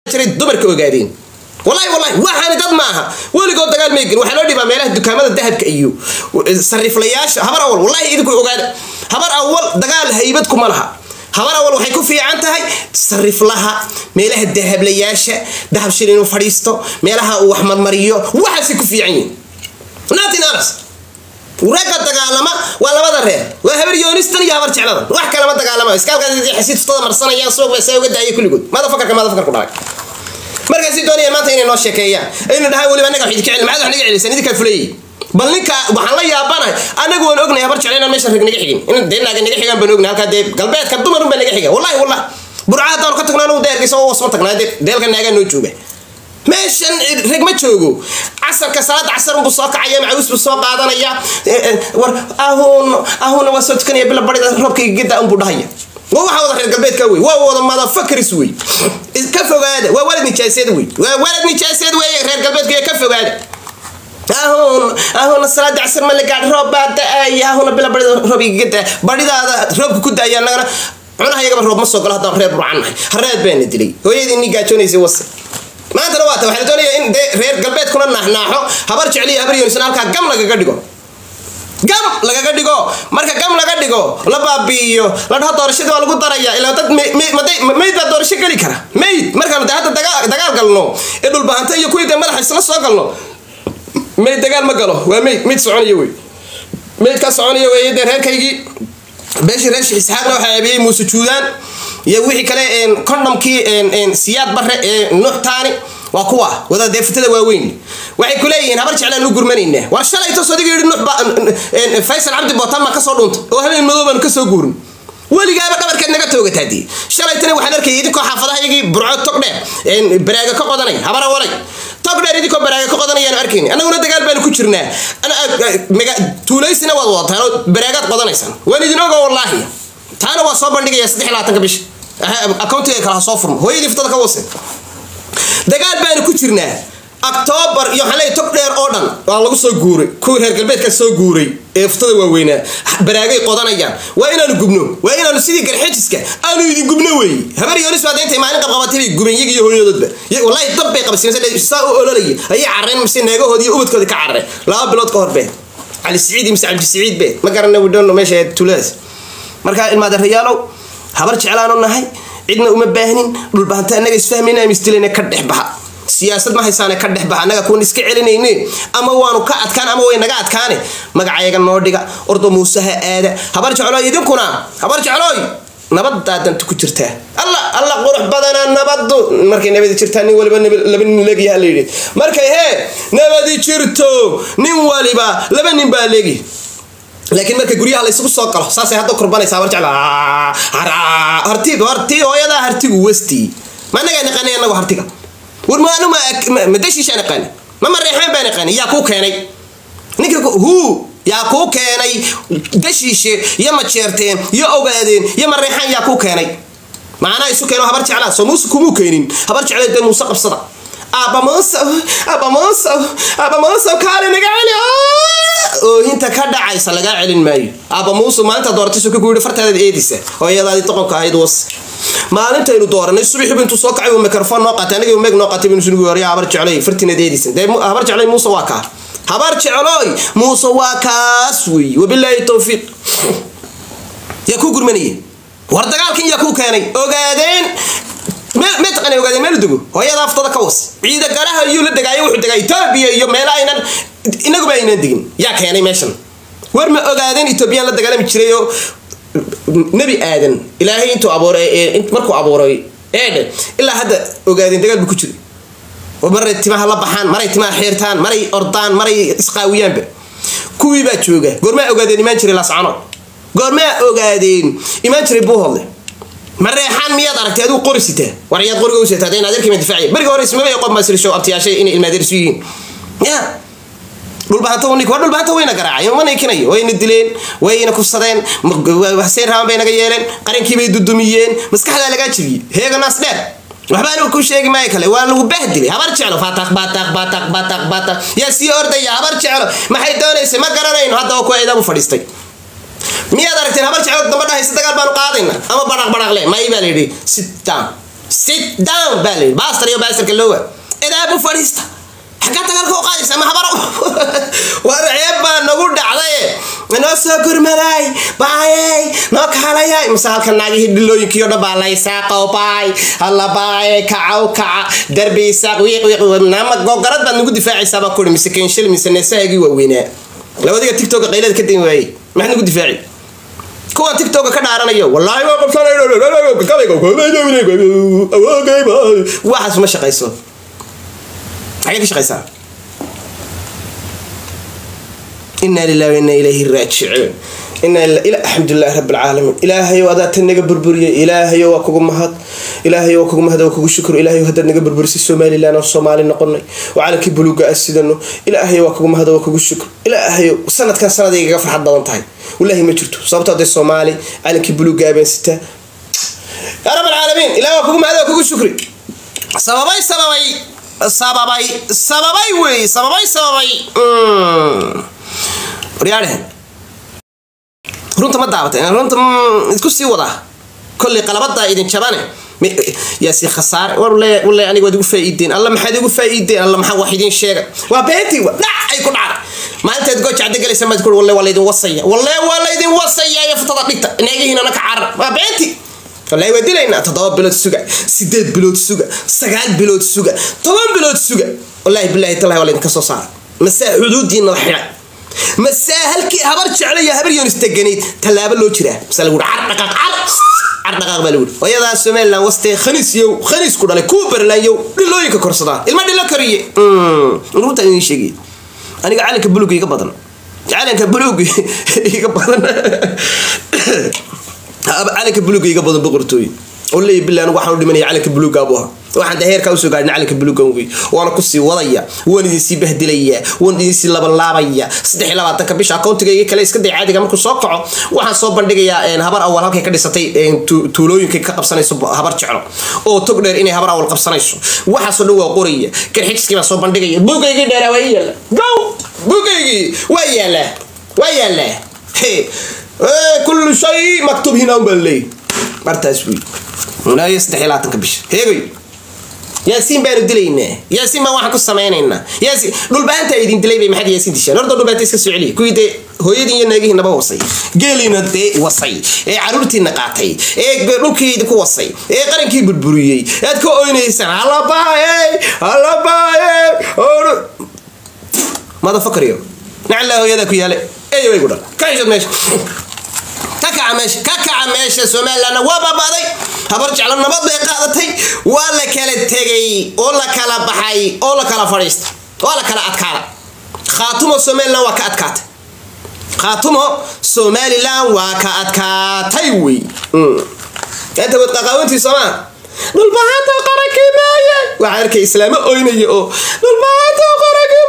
jiray dumarka ogaadeen walahi walahi waxaani dad maaha weligood dagaal may gelin waxaa loo dhibaa meelaha dukaamada dahabka iyo sariflayaasha habar awal wallahi idinku ogaada habar awal dagaal haybad kuma laha habar awal waxay ku fiican tahay sariflaha meelaha dahablayaasha dahab shil inuu fadhiisto meelaha uu wax marmariyo waxaasay ku fiican yihin nothing else ragga dagaalama waa labada reer waa habar yoonistan iyo habar jecladan wax kalama dagaalama iskaalkaas xasiid ftada marsanayaan suuq baa saa uga daaya kulligood madafakarka madafakarku dhalay markaasi doonaya maanta inay noo sheekeeyaan aynu dhahaan weliba anaga wax idinka celin maxaad wax naga celisaan idinkaa fulayay bal ninka waxaan la yaabanahay anagu waan ognahay habar jecla inaan meesha rag naga xigin in dee naaga naga xigaan baan ognahay halkaa dee galbeedka dumar un baa naga xiga wallahi wallahi burca haddaan ka tagno anagu deergaysa oo wasma tagnaa dee deelka naagaa noo jooga meeshan rag ma joogo casarka salaada casar unbuu soo kacaya macawis buu soo qaadanaya war ahun ahuna waa soo tukanaya bila barida roobka igada unbuu dhahaya waa waxa wada reer galbeedka wey waa wada madafakris wey ka fogaada waa walad nijaaseed wey waa walad nijaaseed wey reer galbeedka ka fogaada ahun ahuna salaada casar ma la gaadh roob baa da-aya ahuna bila barida roob igada baridaada roobka ku daaya annagana cunaha iyagaba roob ma soo galo haddaan reer burcan nahay hareed baana dilay hooyadii ni gaajoonaysay wase maantana waata waxaa la doonaya in dee reer galbeedkuna naaxnaaxo habar jecliyo habar yoonisan halkaa gam lagaga dhigo gam lagaga dhigo marka gam laga dhigo la baabi'iyo la dhaho doorashadii waa lagu daraya ilaa dad mayd baa doorasho geli kara mayd markaanu de hadda dagaal galno ee dhulbahanta iyo kuwii dee madaxa isla soo galno mayd dagaal ma galo waa mayd mayd soconaya wey maydkaa soconaya wey dee reerkaygii beeshii reer sheekh isxaaqna waxaa aabiyey muuse juudaan iyo wixii kale condhomkii siyaad bare ee nuuxtaani waa kuwa wada deefatada waaweyn waxay ku leeyihiin habar jeclaan u gurmanaynaa war shalay toos adiga yidhi nuux faysal cabdi bootaan baan kasoo dhuuntay oo habeen madow baan kasoo guurin weligaaba dhabarkeed naga toogataadii shalaytana waxaan arkayay idinkoo xaafadaha iyagii burco togdheer baraaga ka qodanay habar awalay togdheer idinkoo baraaga ka qodanayaan arkayni annaguna dagaal baanu ku jirnaa tuulaysina waad wadataan oo baraagaad qodanaysaan waan idin oga wallaahi taana waa soo bandhigaya saddex labaatanka bisha accountiga kala soo furmo hooyadii ftada ka wase dagaal baanu ku jirnaa octoobar iyo waxaan leeyahay tog dheer oo dhan waa lagu soo guuray kuwii reer galbeedka soo guuray ee ftada waaweynaa baraagay qodanayaan waa inaanu gubno waa inaanu sidii garxejiska aanu idin gubno weeye habar yoonis baa deentay maalin qabqabatay bay gubeen iyaga iyo hooyadoodba wallahi dab bay qabsiin saa u ololaya ayay carreen mise naagahoodii iyo ubadkoodii ka carreen laba bilood ka hor bee cali siciid iyo mise cabdi siciid bee ma garana widhono meesha tuuladaas markaa ilmaadeerayaalow habar jeclaanu nahay cidna uma baahnin dhulbahanta annaga isfahmayna ama isdilayna ka dhex baxa siyaasad ma haysaane ka dhex baxa annaga kuwan iska celinayne ama waanu ka adkaan ama way naga adkaane magacayaga noo dhiga ordo muusaha aada habar jeclooy idinkuna habar jeclooy nabadaa danta ku jirtaa alla alla qurux badana nabadu markay nabadi jirtaa nin waliba laba nin leegyaha la yidhi markay hee nabadi jirto nin waliba laba nin baa leegi laakiin marka guryaha la isugu soo galo saasay hadda kurbanaysa habar jecla harti harti hooyadaa hartigu westi ma anagaa naqaanay anagu hartiga war ma anu ma dashiishaa naqaani ma mareexaan baa naqaani yaa kuu keenay ninka hu yaa kuu keenay dashiishe iyo majeerteen iyo ogaadeen iyo mareexaan yaa kuu keenay macnaa isu keeno habar jeclaa soo muuse kumuu keenin habar jeclaa dee muuse qabsada aaba muuse aaba muuse aaba muuse kaale naga celi oohinta ka dhacaysa lagaa celin maayo aaba muuse maalinta dooratay ka guuri fartaadaad eedisa hooyadaadii doqonka ahayd was maalintaynu dooranay subaxiibu intuu soo kacay uu mikrofon noo qaatay aniga meeg noo qaatay binu sunugu hore habar jecloy fartinaad eedisan dee habar jecloy muuse waa kaa habar jecloy muuse waa kaas weeye wabilaahi towfiiq yaa kuu gurmanaya war dagaalkan yaa kuu keenay ogaadeen ma taqana ogaadeen meel dego hooyada aftada ka was ciida garaha iyuu la degaayo wuxuu degaa etoobiya iyo meela aynan inaguba aynan degin yaa keenay meeshan war ma ogaadeen etoobiyaan la dagaalami jiray oo nebi aadan ilaahay intuu abuuray markuu abuuray eedhe ilaa hadda ogaadeen dagaal buu ku jiray oo maray timaha la baxaan maray timaha xiirtaan maray ordaan maray isqaawiyaanba kuwii baa jooga goormaa ogaadeen imaan jiray laascano goormaa ogaadeen imaan jiray buuhodle mareexaan miyaad aragtay aduu qori sitaa war ayaad qoriga u sitaa in adeerkii ma difaacay beriga hore ismaba qof maasirisho abtiyaashay inay ilmaadeersu yihiin ya dhulbahanta nik waa dhulbahanta wayna garaacay ma niikinayo wayna dileen wayna kufsadeen haseen raaban bay naga yeeleen qarankii bay dudumiyeen maskaxdaa lagaa jibiyey heega naas dheer waxba anigu ku sheegi maayo kale waa lagu bahdilay habar jeclo fataq bataq bataq bataq bataq yaa sii ordaya habar jeclo maxay doonaysay ma garanayno hadda oo kuwa idabu fadhiistay miyaad aragteen habar jeclo damba dhahaysa dagaal baanu qaadayna ama badhaq badhaqle may baa layidhi sit down sit down baa layidhi baastar iyo baastarka loowa idaabu fadhiista xaggaa dagaalka u qaadaysa ma habaro war ceeb baa nagu dhacday noo soo gurmaday baayey noo kaalayay mise halka naagihii dhilooyinkii o dhan baa laysaa qowbaay alla baayey kacaw kaca darbi isaaq wiiq wiiq nama gogarad baad nagu difaacaysaa baa kuri mise kenshil mise neesahagii waaweynaa labadiga tiktoka qaylada ka dami waayey maxaad nagu difaaci kuwan tiktoka ka dhaaranayo wallaahi waa qabsanwaxaas ma shaqayso xagee ka shaqaysaa inaa lilahi wainaa ilayhi raajicuun alxamdulilahi rabi alcaalamiin ilaahayow adaa tan naga burburiyay ilaahayo waa kugu mahad ilaahayo waa kugu mahad waa kugu shukr ilaahayo haddaad naga burburisay somalilan oo soomaali noqonay oo calankii buluuga a sidano ilaahayo waa kugu mahad waa kugu shukr ilaahayo sanadkan sanaday igaga farxad badan tahay wallaahi ma jirto sababto hadday soomaali calankii buluuga abeen sitaa yaa rab alcaalamiin ilaah waa kugu mahad waa kugu shukri sababay sababay sababay sababay wey sababay sababay waryaadhehen runta ma daabatay runta isku sii wadaa kolley qalabadaa idin jabane yaasi khasaare war wale aniga waad igu faa'iideen alla maxaad igu faa'iideen alla maxaa wax idiin sheega waa beentii wa dhac ay ku dhacday maalintaad gooja cadda galaysa maad kuri walle waa laydin wasaya walle waa laydin wasaya iyo futada dhigta naagihiinana ka carar waa beentii wallahi waa dilaynaa toddoba bilood suga sideed bilood suga sagaal bilood suga toban bilood suga wallahi bilahi talahi waa laydinka soo saara masaa xuduudiina la xidhay masaa halkii habar jecla iyo habar yonis teganayd tallaabo loo jiraa mase lagu car dhaqaaq car car dhaqaaq baa lagu yidhi wayadaa somaliland wastee khaniis yow khaniis ku dhalay kuwa berlaan yow dhilooyinka korsadaa ilma dhilo kariye runtaan idiin sheegay aniga calanka buluga iga badan calanka buluga iga badan calanka buluga iga badan boqortooy oo leeya billah anigu waxaan u dhimanaya calanka buluga abu ahaa waxaan daheerkaa usoo gaadhin calanka buluga wey waana kusii wadaya waan idinsii bahdilayaa waan idinsii labanlaabaya saddex iyo labaatanka bisha akoontigayga kale iska day caadiga markuu soo kaco waxaan soo bandhigayaa habar awal halkay ka dhisatay tuulooyinkay ka qabsanayso habar jeclo oo tog dheer inay habar awal qabsanayso waxaasoo dhan waa qoraya garxijiskii baa soo bandhigaya buugaygii dheeraa waa yaala gow buugaygii waa yaala waa yaala kullu shay maktub hina un baa leeyahy martaas wey munaayo saddex iyo labaatanka bisha heegayo yaasiin baanu dilaynaa yaasiin baan waxaan ku samaynaynaa yaasiin dhulbaanta idin dilay bay maxaad yaasiin dishaan horta dhulbaanta iska soo celiya kuwii dee hooyadii iyo naagihiinaba wasay geeliina dee wasay ee caruurtiina qaatay ee dhulkii idinku wasay ee qarankii burburiyey aad ka oynaysaan halabaayey halabaayey madafakariyo naclaa hooyadaa ku yaale eyo way ku dhal ka heshad meesha ka kaca meesha ka kaca meesha somalilandna waa baabaaday habar jeclo nabad bay qaadatay waa la kala tegay oo la kala baxay oo la kala fadhiista waa la kala adkaada khaatumo somaliland waa ka adkaatay khaatumo somaliland waa ka adkaatay wey inta wad qaqaawantii soomaa dhulbahanta qaranki maaye waxaa arkay islaamo oynaya oo dhulbahanta qaranki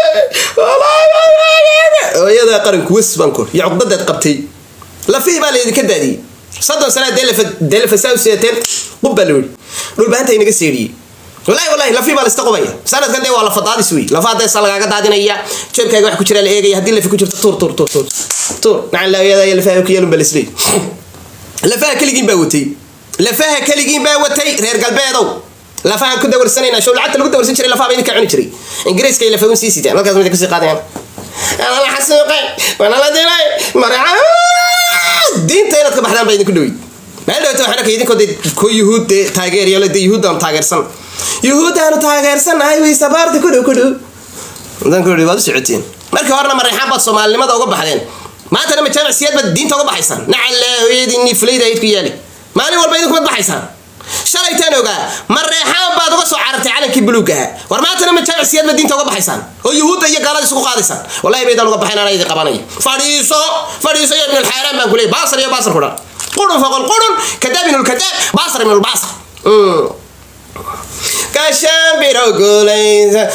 maaye hooyada qaranku wes baan kor iyo cuqdadaad qabtay lafihii baa laydinka daadiyey soddon sana delefasaa sidateen qub baa la yidhi dhulbahanta inaga seedhiyey wallahi wallahi lafii baa laista qubaya sanadkan dee waa lafa daadis wey lafa deesa lagaaga daadinaya jeebkaaga wax ku jira la eegaya haddii lafi ku jirto tuur tuur tuur tuur tuur nacan laayada iyo lafaha ku yeelun baa laisleey lafaha keligiin baa watay lafaha keligiin baa watay reer galbeedow lafahan ku dawarsanayna show lacagta lagu dawarsan jiray lafaha ba idinka cuni jiray ingiriiska iyo lafa un sii sitaan halkaas mid kusii qaadayaan la xasuuqay waana la dilay maraca diinta inaad ka baxdaan baa idinku dhaweyd meel dhawata waxaan arkay idinkoo dee ko yuhuud dee taageeriyo le dee yuhuud aanu taageersan yuhuud aanu taageersanahay wey sabaarta ku dhow ku dhow dan ku dhow waad u socoteen markii horena mareexaan baad soomaalinimada uga baxdeen maantana majaamic siyaad baad diinta uga baxaysaan nacalle hooyadiinii fulayda ayd ku yaali maalin walba idinku mad baxaysaan shalaytaan ogaa mareexaan baad uga soo carartay calankii buluugaha war maantana majaamic siyaad baad diinta uga baxaysaan oo yuhuudda iyo gaalada isugu qaadaysaan wallahi baydaan uga baxayn anaa idin qabanaya fadhiiso fadhiiso ya ibn alxaaraan baan ku leeyay baasar iyo baasar ku dhan qurun faqol qurun kadaab ibn lkadaab baasar ibn lbaasar kashaambiro guulaysa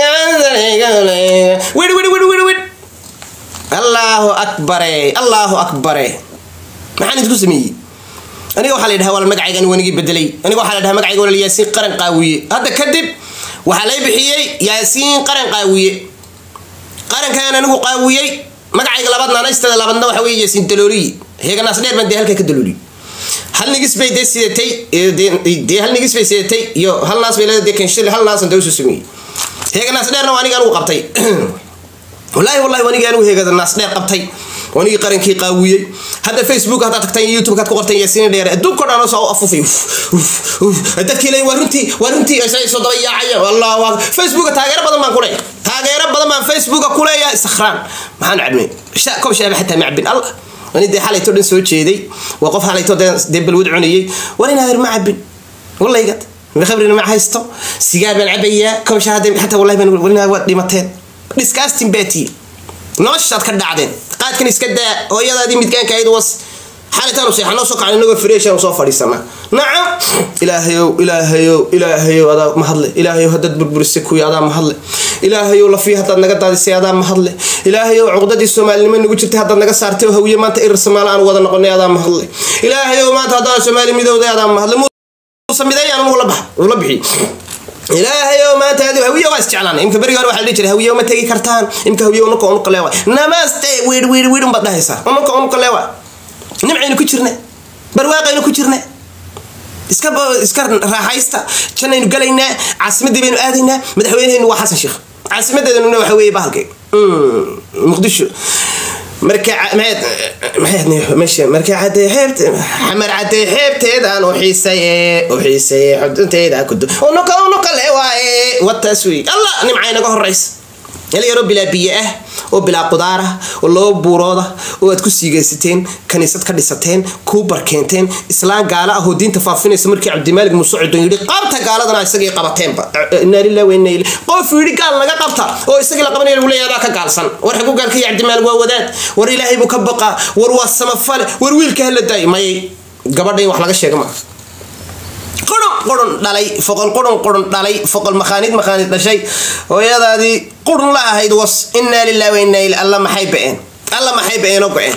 wiri wiri wiri wiri wiri allahu akbare allahu akbare maxaan idinku sameeyey aniga waxaa la yidhaha wal magacaygan wanigii bedelay aniga waxaa la dhaha magacayga walal yaasiin qaran qaawiye hadda kadib waxaa lay bixiyey yaasiin qaran qaawiye qarankan anigu qaawiyey magacayga labaad naanaystada labaadna waxa weye yaasiin dalooliye heeganaas dheer baan dee halkaa ka dalooliye hal nigis bay dee sidatay dee hal nigis bay sidatay iyo hal naas bay leedahay dee kanshil hal naasan dee usoo sameeyey heega naas dheerna waa aniga anugu qabtay wallaahi wallahi wanigii anugu heegada naas dheer qabtay wanigii qarankii qaawiyey hadda facebook haddaad tagtaan iyo youtube kaad ku qortaan yaasiin dheere adduunka dhan soo afufay dadkii leeyin waa runtii waa runtii ay soo daba yaacayaan wallah waa facebooka taageero badan baan ku leeyahay taageero badan baan facebooka ku leeyahay sakhraan maxaan cabnay kob shaaba xataa ma cabin allah wani dee xalayto dhan soo jeeday waa qof xalayto dee balwad cunayey war inaa ma cabin wallaygad khabrina ma haysto sigaar baan cabayaa kob shaaba xataa wallahi baan waad dhimateen disgusting baa noloshaad ka dhacdeen qaadkan iska daa hooyadaadii midgaanka ayd was xalitaanu seexanoo soo kacan inagoo freeshan soo fadhiisana nacam ilaahayow ilaahayow ilaahayow adaa mahadle ilaahayow haddaad burburisay kuwii adaa mahadle ilaahayow lafii haddaad naga daadisay adaa mahadle ilaahayow cuqdadii soomaalinimo nagu jirtay haddaad naga saartay oo hawiye maanta irir samaale aan wada noqonay adaa mahadle ilaahayow maanta haddaad soomaali midowday adaa mahadle muuse mideeyaan ula bax ula bixi ilaahayo maanta adi hawiye waa isjeclaan imka berigi hore waxaa dhihi jiray hawiye ma tegi kartaan imka hawiye unuka unuka leewa namaste wiir wiir wiir unbaad dhahaysaa unuka unuka leewa nimcaynu ku jirne barwaaqaynu ku jirne iska iska raaxaysta jannaynu galaynaa caasimadii baynu aadaynaa madaxweynehaynu waa xasan sheekh caasimadeedana waxa weeye bahalkay muqdisho marka meesha marka cadee xeebte xamar cadee xeebteedaan u xiisaye u xiisaye xudunteeda kudu unuka unuka le waaye wataas wey allah nimcay naga horeysa dhalinyaro bilaa biyo ah oo bilaa qudaar ah oo laba buurooda oo aad ku siigaysateen kaniisad ka dhisateen kuu barkeenteen islaan gaala ah oo diinta faafinaysa markii cabdimaalig muuse cidon yidhi qabta gaaladana isagii qabateenba inaa lilah wa inaa ilay qof yidhi gaal naga qabta oo isagii la qabanaya lagu leeyahay adaa ka gaalsan war xagu gaalkaya cabdimaalig waa wadaad war ilaahay buu ka baqaa war waa samafale war wiilka hala daay mayay gabadha in wax laga sheega maa qurun qurun dhalay foqol qurun qurun dhalay foqol makhaanid makhaanid dhashay hooyadaadii qurun la ahayd was innaa lillahi wa innaa ilay alla maxay ba'een alla maxay ba'een oo go-een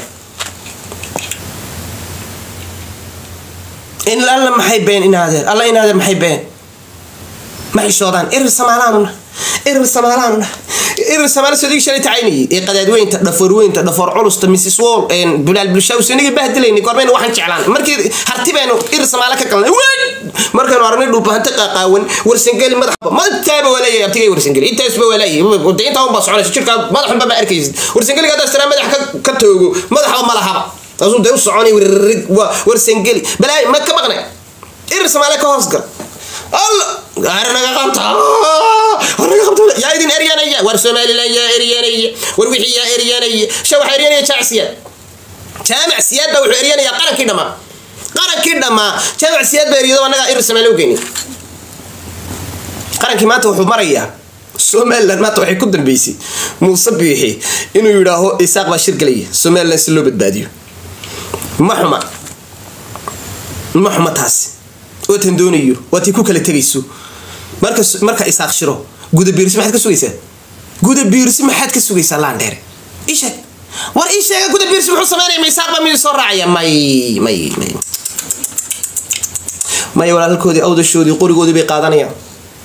in alla maxay ba'een inaadeer alla inaadeer maxay ba'een ma xishoodaan irir samaalaanuna irir samaalaanuna irir samaala soo digi shalay tacaynayay ee qadaadweynta dhafoorweynta dhafoor culusta mrs wall bulaal bulshaws inagii bahdilayni goormaynu waxaan jeclaan markii harti baynu irir samaala ka galnay weyn markaynu aragnay dhuubahanta qaaqaawan warsangeli madaxba madaxtaaba waa leeyahay abtigay warsangeli intaasba waa leeyahay de intaa unbaa soconaysa jirkaa madaxunba ma arkaysid warsangeliga haddaa istiraa madax ka toogo madaxba ma lahaba taasuu dee u soconay wirrig warsangeli balaayi ma ka maqnay irir samaala ka hoos gal alla naga qabta naga qabta yaa idin eryanaya war somalilan yaa eryanaya war wixii yaa eryanaya sha waxaa eryanaya jaac siyaad jaamac siyaad baa wuxuu eryanayaa qarankii dhammaa qarankii dhammaa jaamac siyaad baa eryado annagaa irir samaale u geyni qarankii maanta wuxuu marayaa somalilan maanta waxay ku dambeysay muuse biixi inuu yidhaaho isaaq baa shir galaya somalilan si loo badbaadiyo ma xuma ma xuma taasi oo tan doonayo waatii ku kala tegayso marka marka isaaq shiro guda biirsi maxaad ka sugaysaa guda biirsi maxaad ka sugaysaa laandheere isheeg war ii sheega guda biirsi wuxuu sameynaya ma isaaq baa miyuu soo raacaya may may may may walaalkoodii awdashoodii qorigoodii bay qaadanayaan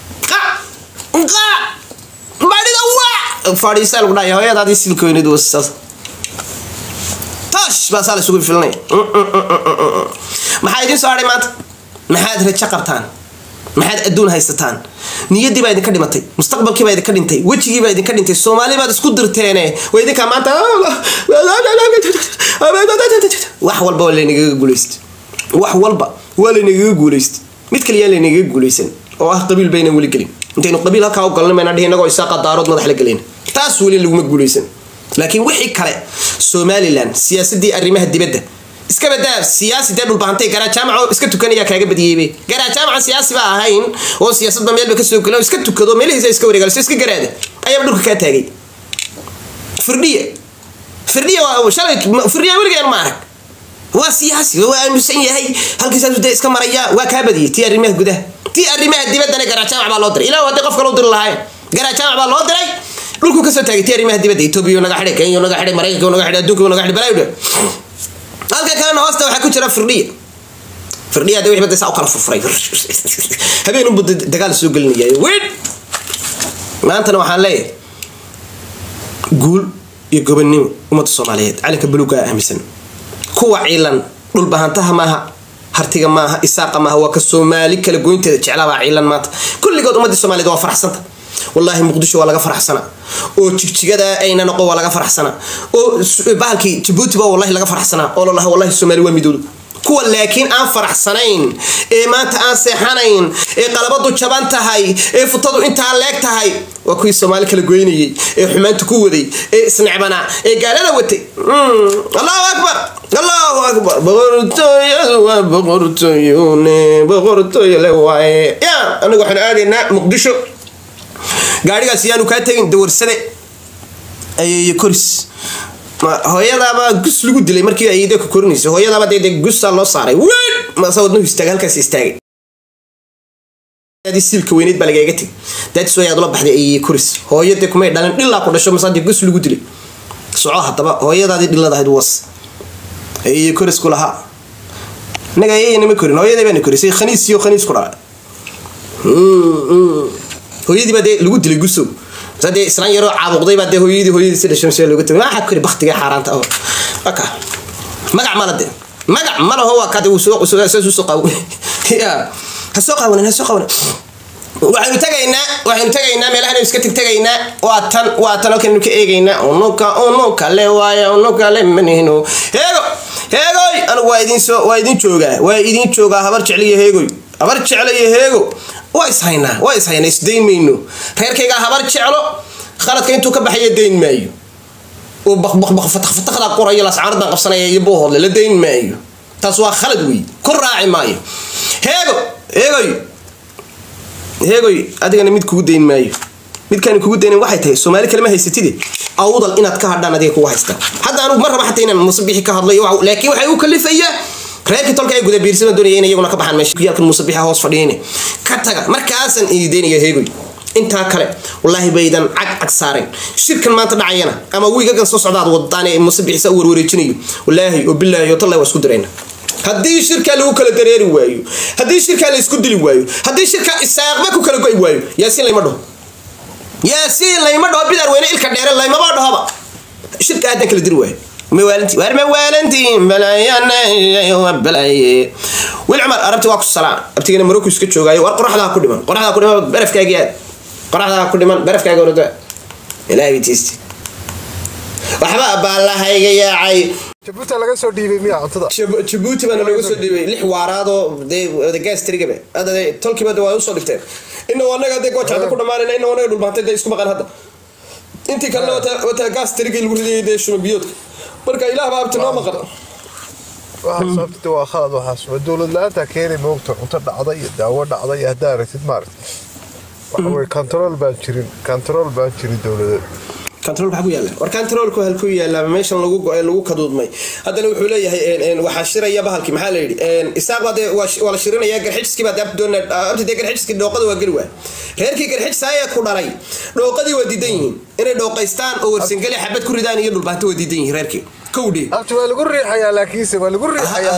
badhida waa fadhiisaa lagu dhaya hooyadaadii silkoynid wasaas toosh baa saa la isugu filinaya maxaa idiin soo hadhay maanta maxaad rajo qabtaan maxaad adduun haysataan niyaddii baa idinka dhimatay mustaqbalkii baa idinka dhintay wejigii baa idinka dhintay soomaali baad isku dirteene waa idinkaa maanta wax walba waa laynagaga guulaysta wax walba waa laynagaga guulaysta mid kaliyaa laynagaga guulaysan oo ah qabiil baynan weli gelin intaynu qabiil halkaa u galna mayna dhihi inagoo isaaqa daarood madax la gelayn taas weli laguma guulaysan laakiin wixii kale somalilan siyaasadii arrimaha dibadda iska badaa siyaasi dee dhulbahantay garaa jaamaco iska tukanaya kaaga badiyeybe garaa jaamaca siyaasi ba ahayn oo siyaasadba meelba kasoo gela iska tukado meelihiisa iska wareegaliso iska garaada ayaaba dhulka kaa taagay firdhiya firdhiya waa shalay firdhiya weligaan ma arag waa siyaasi waa aamusan yahay halkiisaasu dee iska maraya waa kaa badiyay tii arrimaha gudaha tii arrimaha dibaddana garaa jaamac baa loo diray ilaa haddii qofka loo diri lahayn garaa jaamac baa loo diray dhulku kasoo taagay tii arrimaha dibadda etoobiya naga xidhay kenya naga xidhay maraykanka naga xidhay adduunka naga xidhay balaa halka kalena hoosta waxaa ku jira firdhiya firdhiya de wixii bada saa u kala furfuray habeen unbu dagaal soo gelinaya weyn maantana waxaan leeyahay guul iyo gobonnimo ummadda soomaaliyeed calanka buluugaa aaminsan kuwa ciilan dhulbahantaha maaha hartiga maaha isaaqa maaha waa ka soomaali kala goynteeda jeclaabaa ciilan maanta kulligood ummadii soomaaliyed waa faraxsanta wallaahi muqdisho waa laga faraxsanaa oo jigjigada ayna noqon waa laga faraxsanaa oo bahalkii jabuuti baa wallahi laga faraxsanaa oo lalaha wallahi soomaali waa midowda kuwa laakiin aan faraxsanayn ee maanta aan seexanayn ee qalabadu jaban tahay ee futadu intaa leeg tahay waa kuwii soomaali kala goynayay ee xumaanta ku waday ee isnecbanaa ee gaalada watay allahu akbar allahu akbar boqortooyadu waa boqortooyone boqortooyo le waaye ya anigu waxaan aadaynaa muqdisho gaadhigaas yaanu kaa tegin dawarsade ayeeye koris hooyadaabaa gus lagu dilay markii ayda ku korinaysa hooyadaaba dee gusaa loo saaray wen masa wadnuhu istaagay halkaas istaagay siilka weyneed baa lagaaga tegay daadis way aad ula baxday ayeye koris hooyadee kumay dhalin dhilaa ku dhasho masaa dee gus lagu dilay soco haddaba hooyadaadii dhiladahayd was ayeye koris ku lahaa inaga ayeyana ma korin hooyadee baana korisay khaniis iyo khaniis ku dhalay hooyadii baa dee lagu dilay gusow dee islaan yaroo caabuqday baa dee hooyadii hooyadiisi dhashay mase looga tagay maxaa kori baktiga xaaraanta oo aka magac mala de magac malaho waa kade uu soo soo soo qaw ya ha soo qawanin ha soo qawanin waxaynu tagaynaa waxaynu tagaynaa meelahanu iska tegtegaynaa waa tan waa tan halkaynu ka eegaynaa unuka unuka le waaya unuka le manihno heego heegoy anigu waa idin soo waa idin joogaa waa idin joogaa habar jecliyo heegoy habar jeclo iyo heego waa ishaynaa waa ishaynaa isdayn mayno reerkaygaa habar jeclo khaladka intuu ka baxaya dayn maayo oo baqbaqbaqfataqfataqdaa qorayo lascaaradan qabsanaya iyo boohoodle la dayn maayo taas waa khalad wey ku raaci maayo heego heegoy heegoy adigana mid kugu dayn maayo midkaan kugu daynan waxay tahay soomaali kalema haysatide awdal inaad ka hadhaan adiga kugu haystaa hadda anugu ma raba xataa inaan musabixi ka hadlayo laakiin waxay u kalifayaa reerkii tolka ay guda biirsada doonaya in iyaguna ka baxaan meesha kuyaalkan musabixa hoos fadhiyeen ka taga markaasan iideynaya heegoy intaa kale wallaahi baydan cag cag saareen shirkan maanta dhacayana ama wiigagan soo socdaad wadaan ee musabixisa u warwareejinayo wallaahi oo bilaahi oo tallahi waa isku dirayna haddii shirkaa lagu kala dareeri waayo haddii shirkaa la isku dili waayo haddii shirkaa isaaqba ku kala go'i waayo yaasiin layma dhaho yaasiin layma dhaho bidar weyne ilka dheere laymaba dhahoba shirka aadan kala diri waayo mawaalinti waar mawaalintiin balaaye wil cumar arabti waa ku salaan abtigana marocco iska joogaayo war qoraxdaa ku dhiman qoraxdaa ku dhiman barafkaagii aad qoraxdaa ku dhiman barafkaaga orada ilaahay bitiisti waxba baallahayga yaacay jabuuti laga soo dhiibay miya cuntada jabuuti baana looga soo dhiibay lix waaraadoo dee gastrigaba hadda dee tolkiiba de waa usoo dhigteen inna anaga dee goojacda ku dhamaanayna inna anaga dhulbaantay dee isku maqan hadda intii kalena wata gastrigii lagu ridayay dee shuma biyoodka marka ilaah baa abti noo maqan waxaa sababta waa khalad waxaas waa dowlad la-aanta keenay moogta cunto dhacda iyo daawo dhacda iyo haddaa aragtid maaragta waxa weye control baan jirin control baan jirin dowladeed control maxaa ku yaala war controlku halku yaala meeshan lagu go- lagu kaduudmay haddana wuxuu leeyahay waxaa shiraya bahalkii maxaa la yidhi isaaq baa dee waa la shirinaya garxijiskii baa abti doona abti dee garxijiskii dhooqada waa geli waay reerkii garxijis ayaa ku dhalay dhooqadii waa diidan yihiin inay dhooqaystaan oo warsangeli xabad ku ridaan iyo dhulbaanto waa diidan yihiin reerkii kowdhi abti waa lagu riixayaa laakiinse waa lagu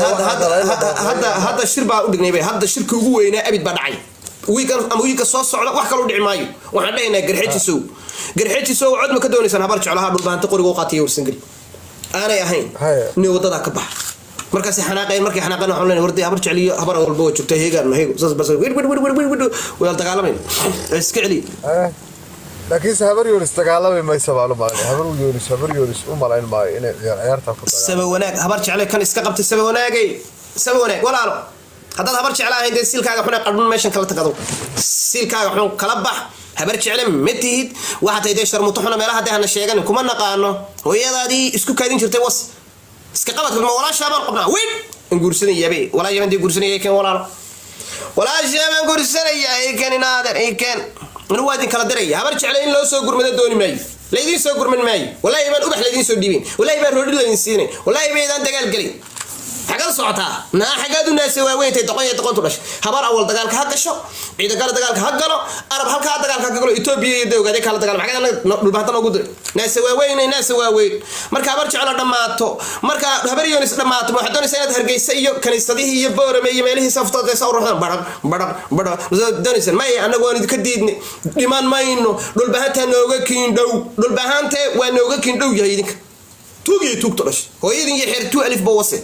hadda hadda shir baa u dhignay bay hadda shirka ugu weynaa abid baa dhacay wiikan ama wiilka soo socda wax kaloo dhici maayo waxaan dhahaynaa garxejisow garxejisow cod ma ka doonaysaan habar jeclaha dhulbaanta qoriga u qaatay warsangeli aanay ahayn nin wadadaa ka baxa markaasay xanaaqeen markay xanaaqeen waxaan leenahay warday habar jecliyo habar walba waa joogtaa heegaan ma heego saas bas wir wir wir wir wir wadaal dagaalamayna iska celiya laakiinse habar yoonis dagaalami maysa baa lumaanay habar yoonis habar yoonis u malayn maayo inay ciyaarta ku saba wanaag habar jecle kan iska qabtay saba wanaagay saba wanaag walaalo haddaad habar jecla ahayn dee siilkaaga xun ee qadhun meeshan kala tagado siilkaaga xun kala bax habar jecle ma tihid waxaa tahay dee sharmuto xuna meelaha dee hana sheeganin kuma naqaano hooyadaadii isku kaadin jirtay was iska qabadka ma walaashaa baan qabnaa weyn in guursanayabe walaa yaban dee guursanaya keen walaalo walaashaa baan guursanaya ikeen inaader ikeen anu waa idin kala diraya habar jecle in loo soo gurmado dooni maayo laydin soo gurman maayo walaahi baan ubax laydin soo dhiibin walaahi baan roodhi laydin siinayn walaahi baydaan dagaal gelin xagad socotaa naa xagaad u naasa waaweyntay doqon iyo doqontu dhashay habar awal dagaalka ha gasho ciidagala dagaalka ha galo arab halkaa dagaalka ha galo etoobiya iyo dawgaade kala dagaalama xagad anaga dhulbaanta noogu diray naasa waaweynay naasa waaweyn marka habar jeclo dhammaato marka habar yoonis dhammaato waxaad doonaysaa inaad hargeysa iyo kaniisadihii iyo boorame iyo meelihii saftoodee soo ruxdaan badhaq badhaq badhaq doonaysaan maya annagu waan idinka diidnay dhiman mayno dhulbahantaa nooga kiin dhow dhulbahante waa nooga kiin dhow yahay idinka tuugiyo tuugto dhashay hooyadin iyo xeer tuu alif ba wase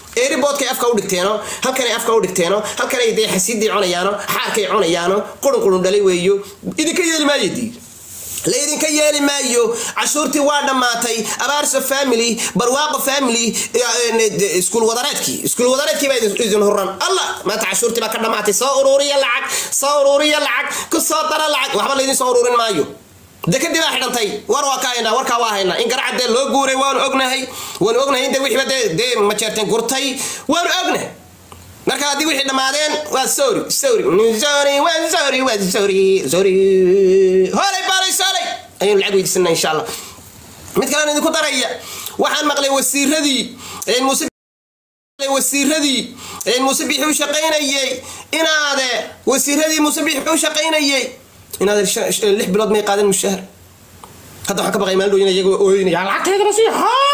eeriboodkay afka u dhigteeno halkanay afka u dhigteeno halkanay dee xasiidii cunayaano xaarkay cunayaano qurun qurun dhalay weeyo idinka yeeli maayo dii laydinka yeeli maayo cashuurtii waa dhammaatay abaarso family barwaaqo family iskuul wadareedkii iskuul wadareedkii baa idin huran allah maanta cashuurtii baa ka dhammaatay soo uruuriya lacag soo uruuriya lacag ku soo dara lacag waxba laydin soo uruurin maayo dekadii baa xidhantay war waa ka haynaa warkaa waa haynaa in garacad dee loo guuray waanu ognahay waanu ognahay in dee wixiiba dee dee majeerteen gurtay waanu ognahay marka haddii wixii dhammaadeen waa sorry sorry sorry waa sorry waa sorry sorry hoolay baalay soolay ayaynu lacag weydiisanaa insha allah mid kalena idinku daraya waxaan maqlay wasiiradii muuse wasiiradii muuse bixi u shaqaynayey inaade wasiiradii muuse bixi u shaqaynayey inaad lix bilood may qaadan mushahar hadda waxaan ka baqay maalin dhooyin iyaga ooyinaya lacagteedana sii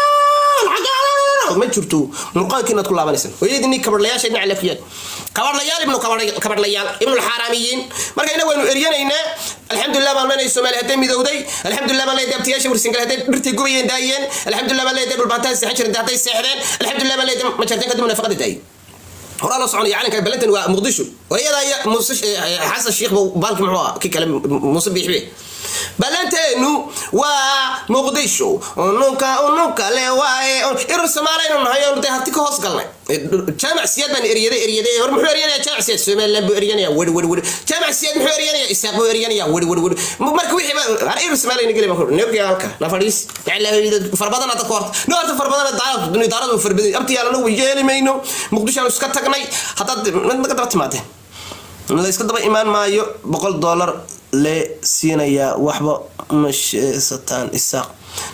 ma jirto murqaankii inaad ku laabanaysan hooyadii kabadhlayaasha dhinaca lafiyaan kabadhlayaal ibnu kabadhlayaal ibnu xaaraamiyiin marka ina waynu eryanaynaa alxamdulilah baan leenahay soomaali hadday midowday alxamdulilah baan leedahay abtiyaasha warsingal hadday dhirtay gubayeen daayeen alxamdulilah baan leedahay dhulbaantaha seexan jirin hadday seexdeen alxamdulilah baan leedahay majarteen kadib nafaqada daayay horaa loo soconaya calanka balantan waa muqdisho hooyada muuse xasan sheekh baalki muxuu ah kii kale muuse biixbe balanteenu waa muqdisho ununka ununka le waaye irur soomaaliyanu nahay oonu dee hati ka hoos galnay jaamac siyaad baan eryaday eryaday hor muxuu eryanaya jaamac siyaad somaliland buu eryanaya weri weri weri jaamac siyaad muxuu eryanaya isaaq buu eryanaya weri weri weri marka wixii har irur soomaaliyana geli baan neogi halka na fadhiis farbadana dadka horta no horta farbadana daaradu daaradu farbaday abtiyaalana way yeeli mayno muqdishoanu iska tagnay haddaad naga daba timaadeen la iska daba imaan maayo boqol dollar le siinayaa waxba ma sheesataan isaaq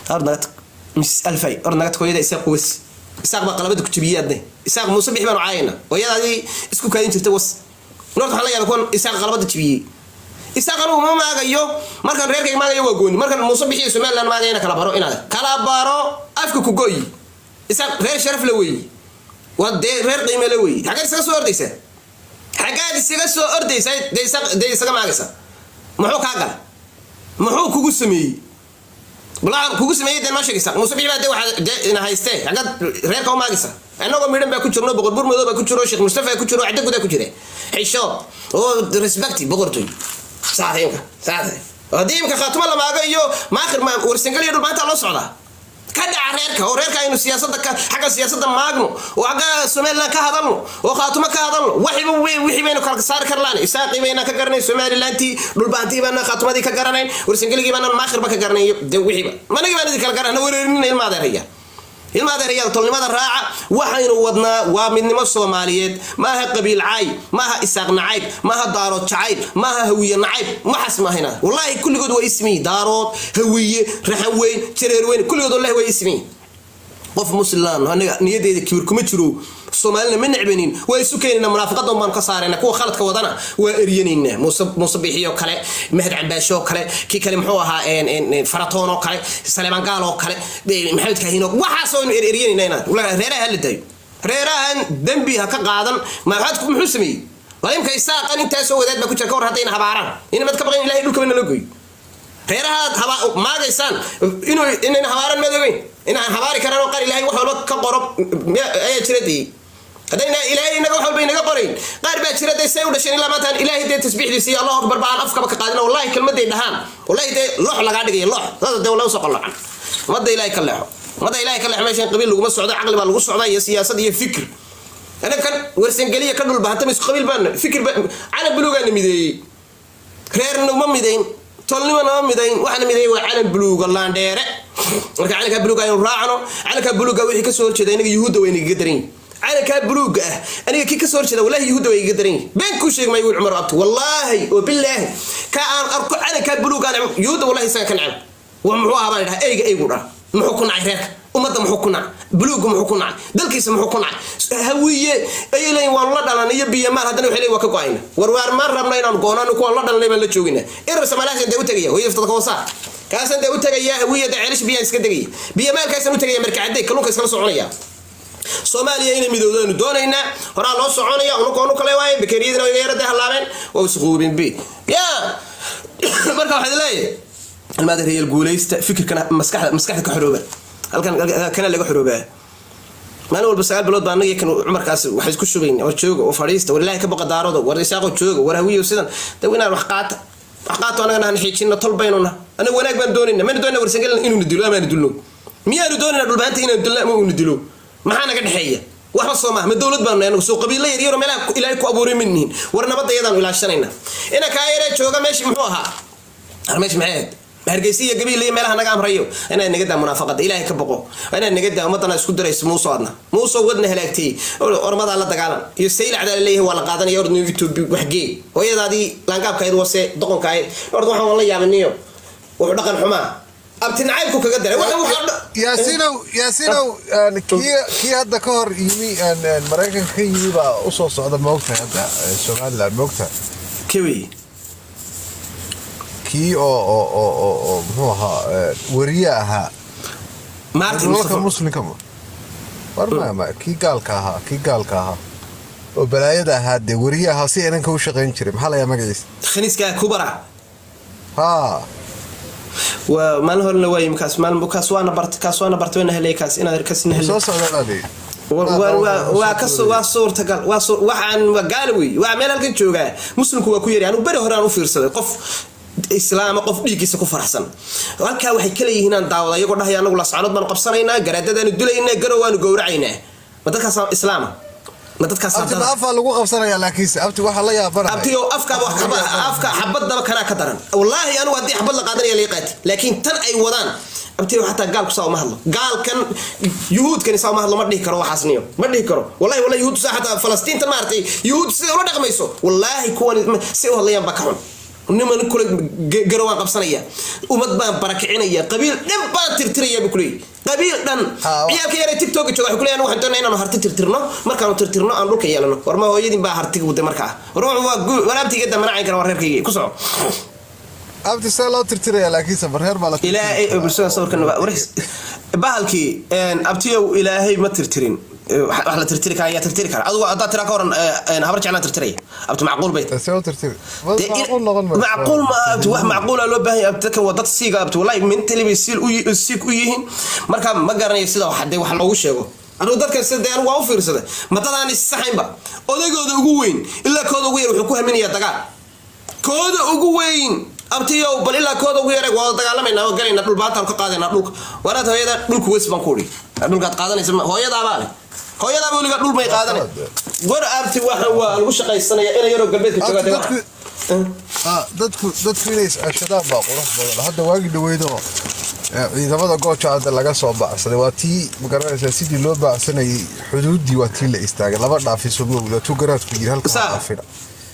mis alfay or naga tag hooyada isaaq was isaaq baa qalabada ku jabiyey adne isaaq muuse bixi baanu caayayna hooyadaadii isku kaadin jirta was norta waxaan la yaaba kuwan isaaq qalabada jabiyey isaaq anugu ma maagayo markan reerkayga maagayo waa gooni markan muuse bixi somaliland maagayana kala baro inaad kala baro afka ku goyi isaaq reer sharaf la weeye waa dee reer qiime la weeye xaggaad isaga soo ordaysaa xaggaad isaga soo ordaysaa dee isaga maagaysa muxuu kaa gala muxuu kugu sameeyey balaa kugu sameeyey dee noo sheegaysa muuse bixi baa dee waxaa dee ina haystee xaggaad reerka u maagaysa annagoo midhan baa ku jirno boqor bur madow baa ku jiro sheekh mustafa ku jiro cadda gudaa ku jira xisho oo respecti boqortoy saata imka saata haddii imka khaatuma la maago iyo maakhir warsangal iyo dhulmaanta loo socdaa ka dhaca reerka oo reerka aynu siyaasada xagga siyaasada maagno oo xagga somaliland ka hadalno oo khaatumo ka hadalno waxiba wixii baynu kala saari karlaan isaaqii bayna ka garanayn somalilantii dhulbaantii baana khaatumadii ka garanayn warsangeligii baana maakhirba ka garanayn de wixiiba managii baan idin kala garana wareerinina ilma adeeraya ilma adeerayaal tolnimada raaca waxaynu wadnaa waa midnimo soomaaliyeed maaha qabiil cayb maaha isaaq nacayb maaha daarood jacayb maaha hawiye nacayb waxaas maahayna wallaahi kulligood waa ismiyi daarood hawiye raxan weyn jareer weyn kulligood wallahi waa ismiyi qof muslilaan aniga niyadeeda kibir kuma jiro soomaalina ma necbanin waa isu keenayna munaafiqadan baanu ka saarayna kuwa khaladka wadana waa eryanaynaa muuse muuse biixi oo kale mahad cambaasho oo kale kii kale muxuu ahaa faratoon oo kale saleemaan gaal oo kale maxamed kaahin oo waxaas aynu eryanaynaa inaan reeraha hala daayo reerahan dembi ha ka qaadan maxaad muxuu sameeyey walimka isaaqan intaasoo wadaad baa ku jira ka war haddayna habaaraan inamad ka baqan ilahay dhulkaba nala goyo reerahaad maagaysaan inuu inayna habaaran madogeyn inaan habaari karaan oo qaar ilahay wax walba ka qoro ayaa jira dee haddayna ilaahay inaga wax walba inaga qorayn qaar baa jira dee say u dhasheen ilaa maantaan ilaahay dee tasbiixdiisa iyo allahu akbar baan afkaba ka qaadin wallahi kelmaday dhahaan wallahi dee loox lagaa dhigaya loox saas dee wala usoo qolocan ummadda ilaahay ka leexo ummadda ilaahay ka leexo meeshan qabiil laguma socdo caqli baa lagu socdaa iyo siyaasad iyo fikir anakan warsangeliya ka dhulbahanta mis qabiil baan fikir calan buluugaana mideeyey reerna uma midayn tolnimo nama midayn waxaana midayn waa calan buluuga laandheere marka calankaa buluuga aynu raacno calankaa buluuga wixii kasoo horjeeda inaga yuhuudda waa inaga daran yihin calankaa buluuga ah aniga kii kasoo horjeeda wallahi yuhuudda waa igaga daran yihin been kuu sheeg maayo wiil cumar abti wallaahi oo bilaahi ka aan arko calankaa buluuga aan yuhuudda wallahi isaga ka necab wa muxuu ahaa baan idhaha eyga eygu dhaa muxuu ku nacay reerka ummadda muxuu ku nacay buluuga muxuu ku nacay dalkiisa muxuu ku nacay hawiye ayay leeyiin waanu la dhalan iyo biyamaal haddana waxay leeyiin waa ka go-ayna warwaar maan rabna inaanu goonaano kuwaan la dhalanay baan la joogina irar samaalahasan dee u tegaya hooyo iftadka hoosaa kaasaan dee u tegaya hawiye dee ceelish biyaan iska degaya biyamaalkaasaan u tegaya markacadey kalluunka iskala soconaya soomaaliya inay midowdaanu doonaynaa horaa loo soconaya unukoonu kale waaye bakeriyadina way yarada hallaabeen waa isquubin b ya marka waxaad leeyahay almaada reeyal guulaysta fikirkana maskaxda maskaxda ka xorooba halkan kana laga xoroobaa maalin walba sagaal bilood baa anaga kan cumarkaas wax isku shubayn war jooga oo fadhiista war ilaahay ka baqa daarado war isaaqo jooga war hawiyo sidan da inaan wax qaata wax qaato anagana han xiijino tol baynuna anaga wanaag baan doonayna mayna doonayna warsangelin inuuna dilo amaana dilno miyaanu doonayna dhulbaanta inaan dilno ama uuna dilo maxaa naga dhexeeya waxba soo maaha ma dowlad baanu anagu soo qabiilo yar yaro meelaha ilaahay ku abuuray ma nihin war nabadda iyadaanu ilaashanayna ina kaa yaree jooga meeshii muxuu ahaa har meeshi maxay ahayd hargeysa iyo gabiil iyo meelaha naga amrayo inaad naga daa munaafaqada ilaahay ka boqo inaad naga daa ummadana isku dirayso muuso adna muuso wadna halaagtay ormadaa la dagaalan iyo saylacdaa laleeyahay waa la qaadanaya ordna youtube waxgee hooyadaadii laangaabkayd wase doqonka ahayd orda waxaan la yaabaniyo wuxuu dhaqan xumaa abti nacaybku kaga daray yaasinow yaasinow kii kii hadda ka hor yimi maraykanka ka yimi baa usoo socda moogta hadda somaliland moogta kewi kii oo oo oo oo oo muxuu ahaa wariye ahaa maartin dalka mustafa muslimka ma war ma ma kii gaalka ahaa kii gaalka ahaa oo balaayada ahaa dee wariye ahaa si inanka u shaqayn jiray maxaa layaa magaciisa khaniiska kubara haa waa maalin horena waa yimi kaas maalin kaas waana bart kaas waana bart wayna helay kaas inaad kasna helay soo socdaadii waa kasoo waa suurtagal waa suur waxaan waa gaala wey waa meel halkan joogaa muslimku waa ku yari anigu beri hore aan u fiirsaday qof islaama qof dhiiggiisa ku faraxsan halkaa waxay kala yihiin aan daawada iyagoo dhahaya anagu lascanood baanu qabsanaynaa garaadadaanu dilaynaa garow waanu gowracaynaa ma dadkaas islaama ma dadkaas abti ma afaa lagu qabsanaya laakiinse abti waxaa la yaabanahay abtiyo afkaaba wax kaba afka xabadaba kanaa ka daran wallaahi anigu haddii xabad la qaadanaya lii qaati laakiin tan ay wadaan abtiyo xataa gaalku saa uma hadlo gaalkan yuhuudkani saa uma hadlo ma dhihi karo waxaasniyo ma dhihi karo wallahi wallahi yuhuud saa xataa falastiintan maaragtay yuhuud sida ula dhaqmayso wallaahi kuwan si u hadlayaan baa ka xun niman kule garo waan qabsanaya ummad baan barakicinaya qabiil dhan baan tirtiraya buu kuleeyay qabiil dhan Ah, wa- ciyaalka yare tiktoka jooga waxay kuleeyahan waxaan doonaa inaanu harti tirtirno markaanu tirtirno aan dhulka yeelano warma hooyadin baa hartiga waday markaa war wuxuu waa gu- walaabtiga damanacayn kara waa reerkayga ku soco abti see loo tirtiraya laakiinse barreer baa la ilaahay bulshada sawirkan waris bahalkii abtiyow ilaahay ma tirtirin wax wax la tirtiri kara ayaa tirtiri kara adugu haddaad tiraa ka waran habar jeclaan tirtiraya abti macquul bay tahay. see u tirtiri dee in- macquul noqon mayso. macquul ma abti wax macquula loo baahan yahay dadkan waa dad siiga abti wallahi mentally bay siil u yi- siig u yihiin marka ma garanayo sida wax dee wax loogu sheego anigu dadkan sida dee anigu waa u fiirsaday ma dadaan issaxaynba odaygooda ugu weyn ilaa kooda ugu yar wuxuu ku haminayaa dagaal kooda ugu weyn abtiyow bal ilaa kooda ugu yar waa dagaalamayna oo galayna dhul baataan ka qaadayna dhulka waraad hooyada dhulka wes baan ku udhi dhulkaad qaadanaysa ma- hooyadaabaa leh hooyadaaba weliga dhul may qaadanay war abti waxa waa lagu shaqaysanaya ina yaroo galbeedka jooga Abti dee dadku- wax- Ah, dadku dadku inay is-ashadaan baa qurux badan hadda waagi dhaweydoo eh, ciidamada gooja hadda laga soo baacsaday waa tii magaranaysaa sidii loo baacsanayay xuduuddii waa tii la istaagay laba dhaafiso mowda tu garaadku yiri halka Saa. waa dhaafina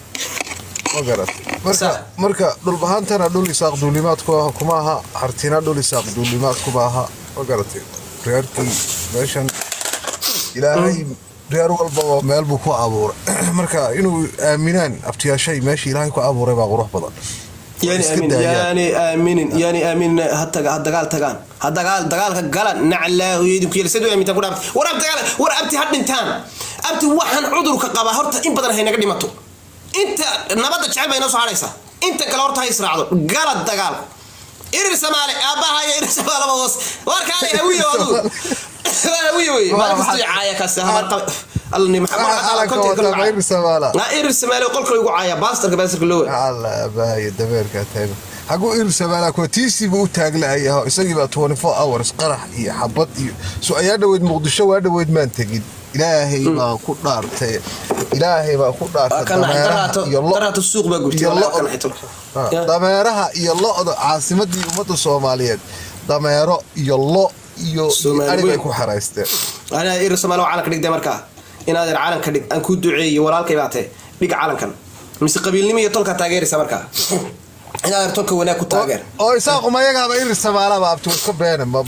ma garat marka Saa. marka dhulbahantana dhul isaaq duulimaad ku- kuma aha hartina dhul isaaq duulimaad kuma aha ma garatay reerkii meeshan ilaahay reer walbaba meel buu ku abuuray marka inuu aaminaan abtiyaashay meesha ilaahay ku abuuray baa qurux badan yani Iska aamin daayaan. yani aaminin yani aamin ha taga ha dagaal tagaan ha dagaal dagaalka gala naclaa idinku yeel sidoo aamintaan ku dhaabtay war abti dagaal war abti ha dhintaan abti waxaan cudurka qabaa horta in badan haynaga dhimato inta nabadda jecel bay inoo soo hadhaysaa inta kale horta ha israacdo gala dagaal irir samaale aabbaha iyo irir samaalaba hoos warkaale hawiyo adugu waa hawiyo wey maalin kasta caaya kaasi hamar qaba allani Waxa calanka wata ma irir samaala irir samaale qolka lagu caaya baastarka baastarka loo alla abaayo dabeerka taagan xaguu irir samaala kuwa tiisiiba u taaglahayaho isagiibaa 24 hours qarax iyo xabad iyo so ayaa dhaweyd muqdisho waa dhaweyd maan tegin ilaahay baan ku dhaartay ilaahay baan ku dhaartay dameeraha iyo lo daraato suuq baa gubtay iyo walaa lo- kana xito Ah, dameeraha iyo lo-da caasimadii ummadda soomaaliyeed dameero iyo lo iyo Soomaali arig ay weyn. ku xaraysteen ana ir samaalo calanka dhigday markaa inaad ir calanka dhig aan ku duceeyo walaalkay baatee dhig calankan mise qabiilnimo iyo tolka taageeraysa markaa inaad ir tolka wanaag ku taageer oo isaaquma iyagaaba irir samaalaba abti iska beena ma-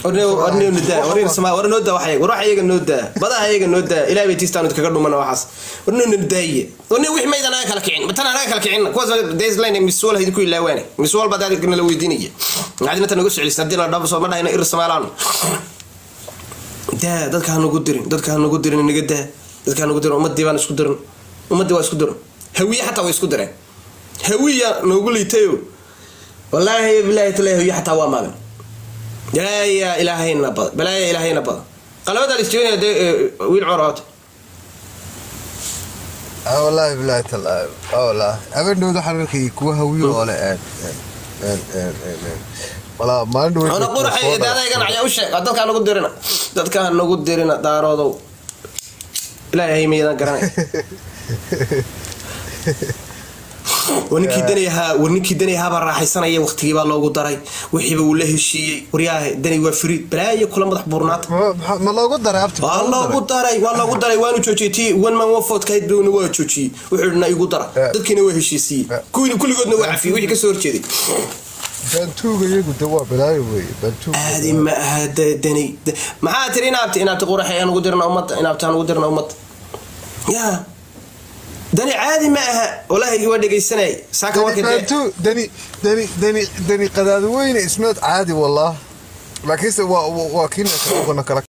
war noo daa waxay war waxa iyaga noo daa badaha iyaga noo daa ilaahay bay tiistaan kaga dhumana waxaas war noo nadaaye war nin wix maydan anaga kala kicin matan anaga kala kicin kuwaas deesline miswal hayd ku ilaawaane miswal baa daad nala weydiinaya macdina tan nagu socelisan hadii la dhabo soo ma dhahayna ir samaalaan daa dadka ha nagu dirin dadka ha nagu dirin naga daa dadka ha nagu dirin ummadii baan isku dirin ummadii waa isku dirin hawiye xataa way isku direen hawiya noogu liitayo wallaahi bilaahi talaahi hawiye xataa waa maagan balaaya ilaahayna badan balaaya ilaahayna badan qalabadaa la isjebinaya dee eh, wiil cor hota Ah, wallaahi bilaahi tallaahi ah, wallaahi habeenhowda waxaan arkayay kuwa hawiyo oo le een een een een een een walaa maalin dhow ona quraxay daadaygan ayaa u sheeg waa dadkaa nagu dirina dadkaa nagu dirina daaroodow ilaahay miyadan garanay war ninkii danayahaa war ninkii danayahaabaa raaxaysanaya waqtigii baa loogu daray wixiiba uu la heshiiyey waryaha danay waa fariid balaayo kula madax buurnaata ma loogu daray abti waa loogu daray waa loogu daray waanu joojiyey tii one man one vote kahayd bowna waa joojiyey wuxuu na igu dara Eh. dadkiina waa heshiisiiyey Eh. kuwii kulligoodna waa cafiyey wixii kasoo horjeeday bantuuga iyagu de waa balaayo weeye bantuuga aadi ma aha da- dani da- maxaa tiri inaabti inaabti quraxay aan ugu dirna ummadda inaabti aan ugu dirna ummadda ya dani caadi ma aha walaahi waa dhegaysanay saaka warka dee bantu dani dani dani dani qadaadi weyne ismeed caadi wallah laakiinse waa waa kiina kala